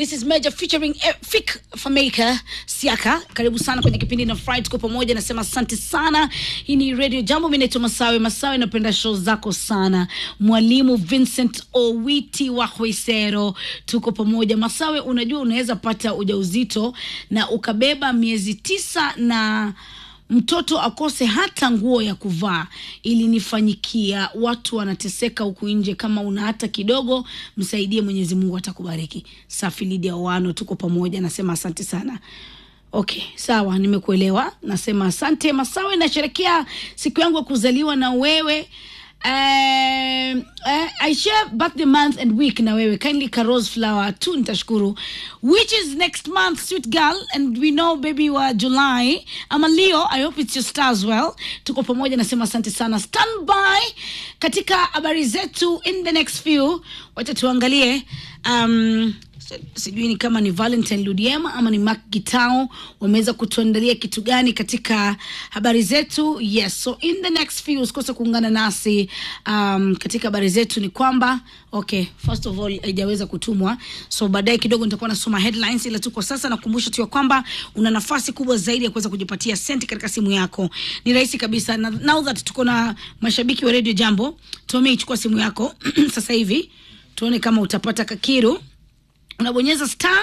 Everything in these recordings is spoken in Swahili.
this is Major featuring eh, Fik Fameka Siaka. Karibu sana kwenye kipindi na Friday, tuko pamoja. Nasema asante sana. Hii ni Radio Jambo, mimi naitwa Masawe. Masawe, napenda show zako sana. Mwalimu Vincent Owiti wa Hwesero, tuko pamoja. Masawe, unajua unaweza pata ujauzito na ukabeba miezi tisa na mtoto akose hata nguo ya kuvaa. Ilinifanyikia, watu wanateseka huku nje. Kama una hata kidogo, msaidie, Mwenyezi Mungu atakubariki. Safi Lidia Wano, tuko pamoja, nasema asante sana. Okay, sawa, nimekuelewa. Nasema asante Masawe, nasherekea siku yangu ya kuzaliwa na wewe. Um, uh, I share birthday month and week na wewe kindly Carol's flower tu nitashukuru which is next month sweet girl and we know baby wa July ama Leo I hope it's your star as well tuko pamoja nasema asante sana stand by katika habari zetu in the next few wacha tuangalie um, sijui ni kama ni Valentine Ludiema ama ni Mark Gitao wameweza kutuandalia kitu gani katika habari zetu. Yes, so in the next few usikose kuungana nasi um, katika habari zetu. Ni kwamba okay, first of all haijaweza kutumwa, so baadaye kidogo nitakuwa nasoma headlines, ila tu kwa sasa nakumbusha tu ya kwamba una nafasi kubwa zaidi ya kuweza kujipatia senti katika simu yako. Ni rahisi kabisa, na now that tuko na mashabiki wa Radio Jambo, Tommy, chukua simu yako sasa hivi tuone kama utapata kakiru unabonyeza star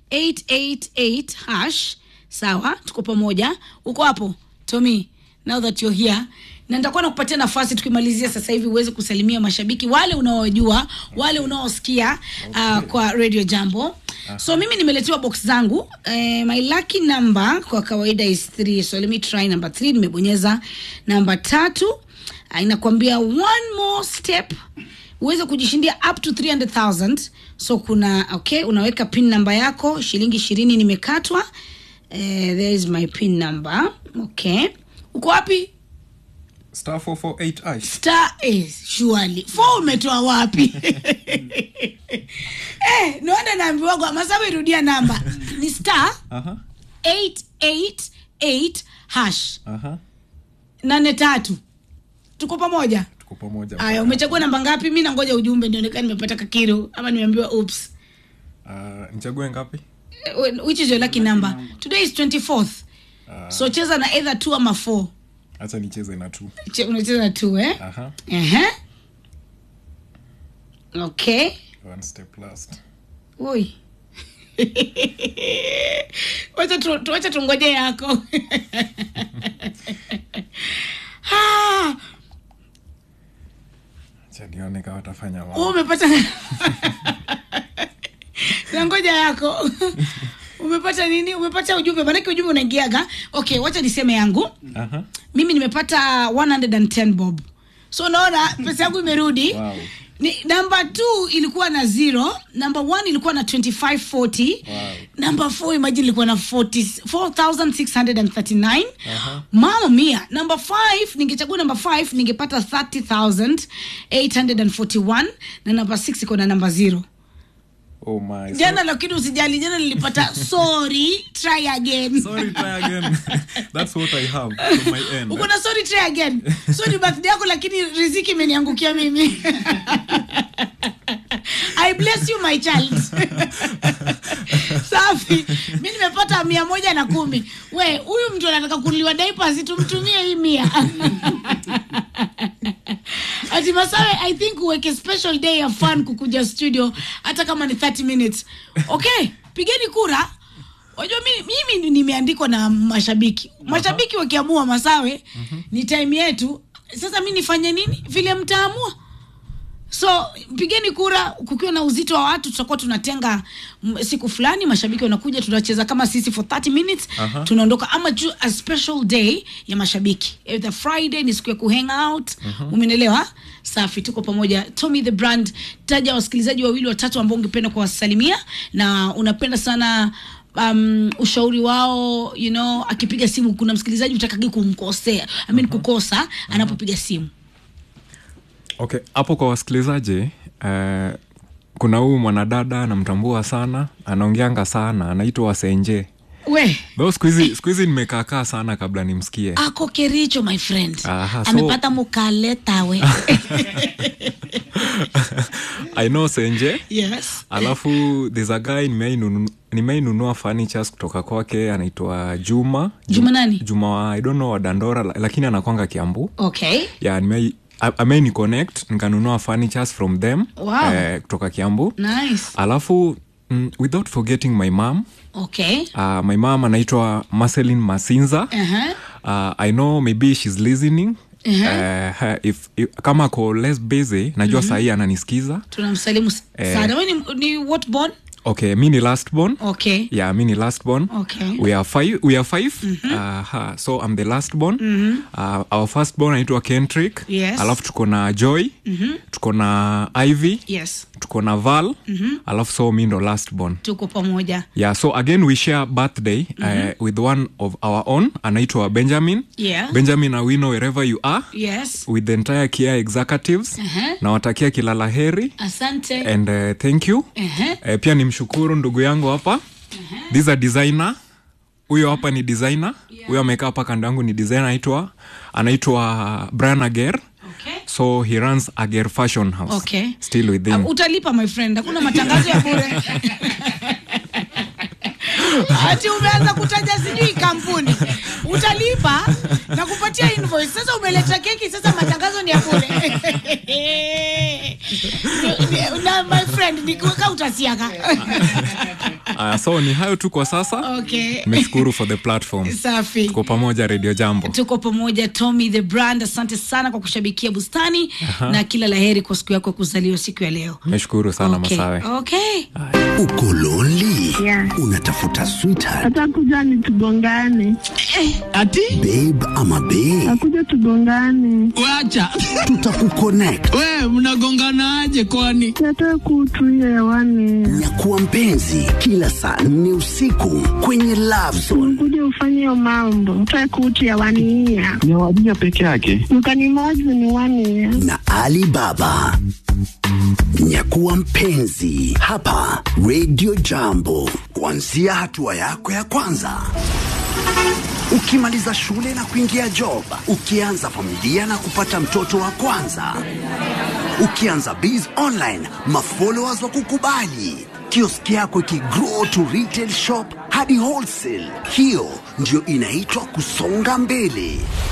888 hash sawa tuko pamoja uko hapo tommy now that you're here na nitakuwa nakupatia nafasi tukimalizia sasa hivi uweze kusalimia mashabiki wale unaowajua wale unaosikia uh, kwa radio jambo so mimi nimeletewa box zangu eh, my lucky number kwa kawaida is 3 so let me try number 3 nimebonyeza namba tatu uh, inakwambia one more step uweze kujishindia up to 300000 so kuna okay unaweka pin namba yako shilingi ishirini nimekatwa eh, there is my pin number okay uko wapi star 448 ash star eh, surely fo umetoa wapi eh, naona naambiwagwa masabu irudia namba ni star aha 888 hash aha nane tatu tuko pamoja tuko pamoja aya umechagua namba ngapi mi nangoja ujumbe nionekana nimepata kakiru ama nimeambiwa oops uh, nichague ngapi Eh, which is your lucky number today is 24th uh, so cheza na either two ama four hacha nicheze na tu Che- unacheza na two eh aha Ehe. okay one step last oi wacha tu- tu- wacha tungoje yako Ah, cha nione kama watafanya wewe mambo umepata nangoja yako umepata nini umepata ujumbe manake ujumbe unaingiaga okay wacha niseme yangu aha mimi nimepata 110 bob so unaona pesa yangu imerudi Wow. ni namba t ilikuwa na zero namba one ilikuwa na 2540 Wow. namba four imagine ilikuwa na 40 4639 Aha. mama mia namba 5 ningechagua namba 5 ningepata 30841 na namba 6 iko na namba zero oh my so- jana lakini usijali jana nilipata sorry try again sorry try again that's what i have from my end uko na sorry try again so ni birthday yako lakini riziki imeniangukia mimi i bless you my child safi mi nimepata mia moja na kumi we huyu mtu anataka kunuliwa diapers tumtumie hii mia ati masawe i think uweke special day ya fun kukuja studio hata kama ni 30 minutes okay pigeni kura wajua mimi, mimi nimeandikwa na mashabiki mashabiki wakiamua masawe ni time yetu sasa mi nifanye nini vile mtaamua so pigeni kura kukiwa na uzito wa watu tutakuwa tunatenga mm, siku fulani mashabiki wanakuja tunacheza kama sisi for 30 minutes Aha. tunaondoka ama ju a special day ya mashabiki the friday ni siku ya kuhang out umenelewa safi tuko pamoja tommy the brand taja wasikilizaji wawili watatu ambao ungependa kuwasalimia na unapenda sana um, ushauri wao you know akipiga simu kuna msikilizaji utakagi kumkosea I mean kukosa anapopiga simu okay hapo kwa wasikilizaji uh, kuna huyu mwanadada namtambua sana anaongeanga sana anaitwa wasenje we though siku hizi siku hizi nimekaakaa sana kabla nimsikie ako kericho my friend Aha, so- amepata mukaleta we i know senje yes alafu there's a guy nimeinunu- nimeinunua furnitures kutoka kwake anaitwa juma Juma nani? juma wa i don't know wa dandora la- lakini anakwanga kiambu okay yeah, nimei ameni connect nikanunua furnitures from them Wow. eh, kutoka kiambu nice alafu mm, without forgetting my mom okay uh, my mom anaitwa marcelin masinza uh-huh. uh, i know maybe she's listening Uh-huh. uh, if, if, kama ako less busy najua mm-hmm. sahii ananisikiza tunamsalimu Eh. sana we ni, ni what born okay mi ni last born okay yeah mi ni last born Okay. we are five, we are five. Uh, ha, so i'm the last born uh, our first born anaitwa kentrick Yes. alafu tuko na joy tuko na ivy yes tuko na val alafu so mi ndo last born tuko pamoja yeah so again we share birthday uh, with one of our own anaitwa benjamin Yeah. benjamin awino wherever you are yes with the entire kia executives Uh-huh. nawatakia kila la heri asante and uh, thank you Uh-huh. uh, pia nimshukuru ndugu yangu hapa this a designer huyo hapa ni designer huyo amekaa hapa kando yangu ni designer anaitwa anaitwa brian ager okay so he runs ager fashion house Okay. still with him Uh, utalipa my friend hakuna matangazo ya bure ati umeanza kutaja sijui kampuni utalipa na kupatia invoice sasa umeleta keki sasa matangazo ni ya bure Ni- ni- na my friend nikiweka utasiaka uh, so ni hayo tu kwa sasa okay nimeshukuru for the platform safi tuko pamoja radio jambo tuko pamoja tommy the brand asante sana kwa kushabikia bustani na kila laheri kwa siku yako ya kuzaliwa siku ya leo nimeshukuru sana okay. masawe okay. uko lonely Yeah. unatafuta sweetheart atakuja ni tugongane, ati babe ama babe akuja tugongane, wacha tutakuconnect we mnagonganaje kwani yatoe kutu hiyo hewani, nyakuwa mpenzi kila saa nne usiku kwenye love zone kuja ufanye hiyo mambo, toe kutu hewani hiya ni wadija peke yake mkanimozi ni wani ya na alibaba nyakuwa mpenzi hapa radio jambo kuanzia hatua yako ya kwanza ukimaliza shule na kuingia job ukianza familia na kupata mtoto wa kwanza ukianza biz online mafollowers wa kukubali kioski yako ikigrow to retail shop hadi wholesale hiyo ndio inaitwa kusonga mbele